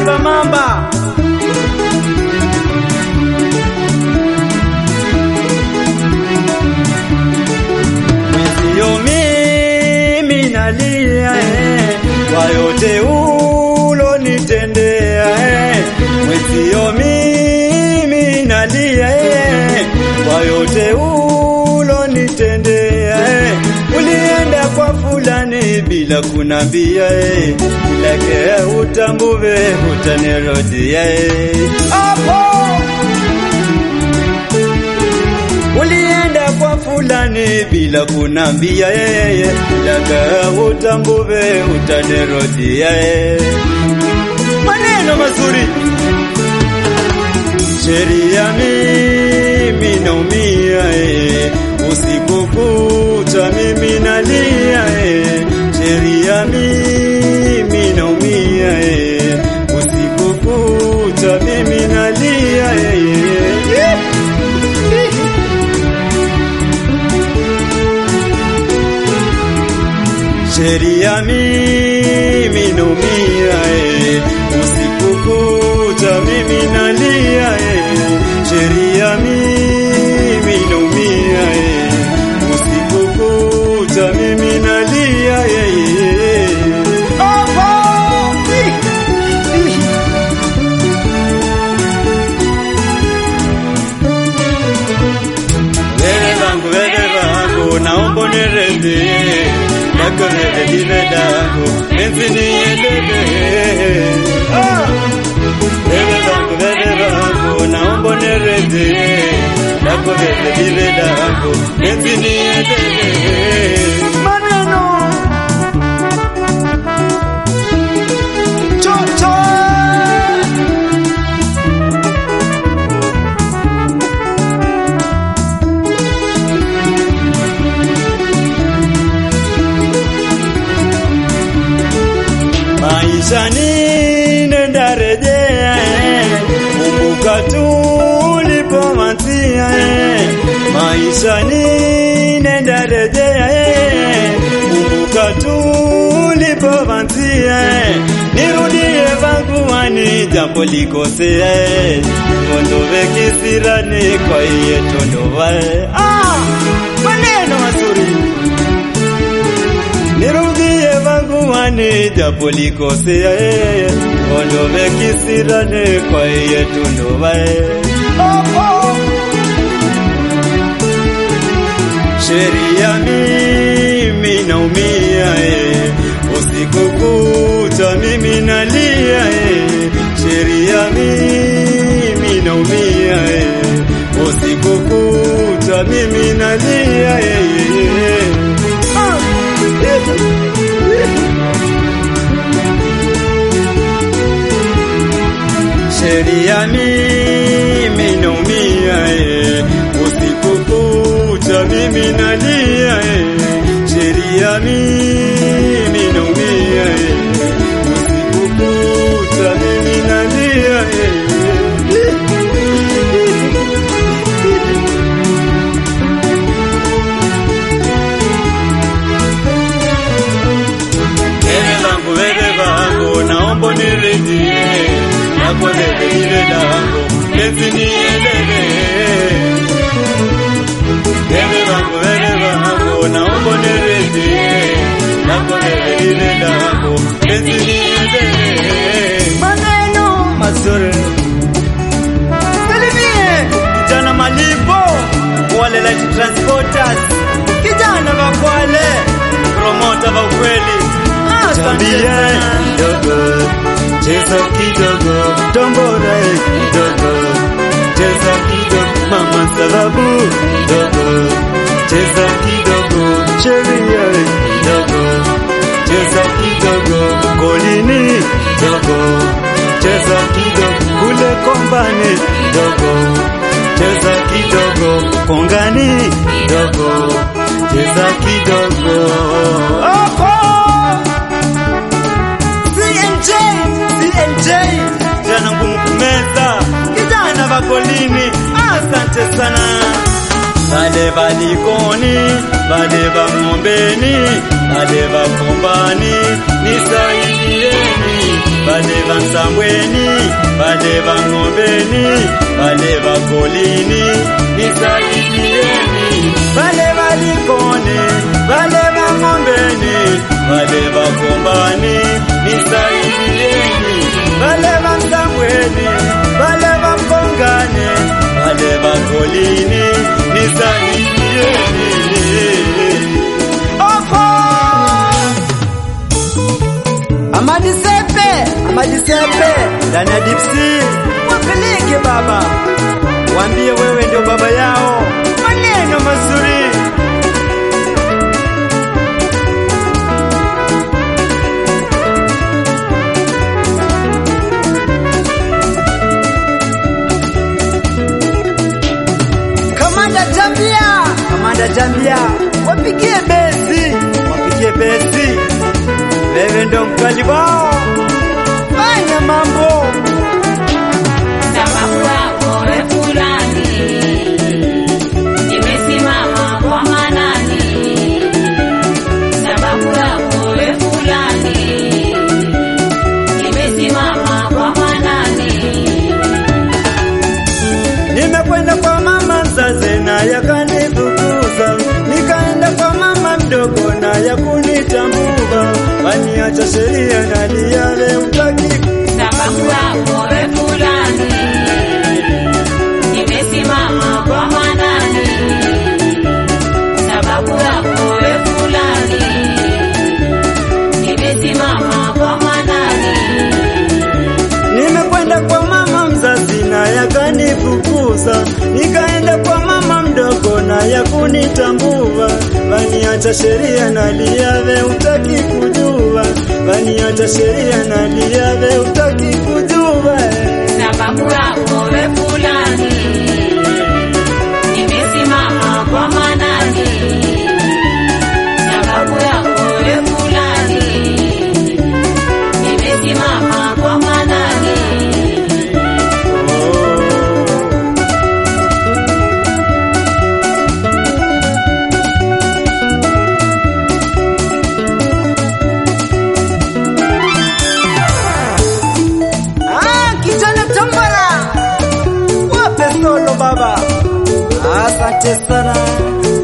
ni Bamamba. Mwenzio mimi nalia eh, kwa yote ulonitendea eh. Mwenzio mimi nalia eh, kwa yote ulonitendea eh. Ulienda kwa fulani bila kunambia eh, ilake utambuve utanirodia eh. Hapo Ulienda kwa fulani bila kunambia yeye, daga utambuve utanirodia yeye. Maneno mazuri, sheria mimi naumia yeye, usiku kucha mimi nalia yeye, sheria mimi naumia yeye, usiku kucha mimi nalia yeye. Sheria mimi naumia eh, usiku kucha mimi nalia eh, sheria mimi naumia eh, usiku kucha mimi nalia eh. Hapo! Wewe wangu, wewe wangu, naomba uniridhie yako wewe liwe langu, penzi niendelee. Ah! Wewe wangu, wewe wangu, naomba uniridhie yako wewe liwe langu, penzi niendelee. Maneno chocho maisha ni nenda rejea eh. kumbuka tulipoanzia eh. maisha ni nenda rejea eh. kumbuka tulipoanzia eh. nirudie vanguani jambo likosea eh. ondove kisirani kwa iye tondova eh. ah, maneno mazuri nirudie vanguani japo likosea yeye ondove kisirane kwa iye tundova oh, oh. sheria mimi naumia eh, usiku kucha mimi nalia eh, sheria mimi naumia eh, usiku kucha mimi nalia eh, ah. Sheria mimi naumia eh, usiku kucha mimi nalia eh, sheria mimi naumia eh, usiku kucha mimi nalia eh. Wewe wangu, wewe wangu, naomba uniridhie, yako wewe lile langu, penzi niendelee. Wewe wangu, wewe wangu, naomba uniridhie, yako wewe lile langu, penzi niendelee. Maneno mazuri Salimie kijana malipo wale light transporters, kijana wa Kwale, promota wa ukweli. Asante sana. kidogo, cheza kidogo, tombora kidogo, cheza kidogo, mama sababu kidogo, cheza kidogo, sheria kidogo, cheza kidogo, golini kidogo, cheza kidogo, kule kombani kidogo, cheza kidogo, kongani kidogo, cheza kidogo. Hapo! CNJ, CNJ, jana ngumu kumeza, kijana vakolini, asante sana. Vale valikoni, vale vang'ombeni, vale vakombani, nisaidieni, vale va Msambweni, vale va Ng'ombeni, vale va Golini, nisaidieni. Vale va Likoni, vale va Ng'ombeni, vale va Kombani, nisaidieni. Vale va Msambweni, vale va Mkongani, vale va Golini, nisaidieni. Opo! Amadi Sepe, Amadi Sepe, ndani ya Dipsy, wapeleke baba, waambie wewe ndio baba yao, maneno mazuri. Kamanda Jambia, Kamanda Jambia, wapigie besi, wapigie besi. Wewe ndo mkali wao, fanya mambo. sababu yako we fulani, nimesimama kwa manani. Sababu yako we fulani, nimesimama kwa manani. Nimekwenda kwa mama mzazi na yakanifukuza, nikaenda kwa mama mdogo na yakunitambua, waniacha sheria na liave utaki Sababu yako we fulani, nimesimama kwa manani. Sababu yako we fulani, nimesimama kwa manani. Nimekwenda kwa mama mzazi na yakanifukuza, nikaenda kwa mama mdogo na yakunitambua, waniacha sheria na liave utaki kujua, waniacha sheria na liave utaki kujua. sababu yako we fulani, nimesimama kwa manani. Sababu yako we fulani, nimesimama kwa manani. Ah, kijana Tambara, wape solo baba. Asante sana.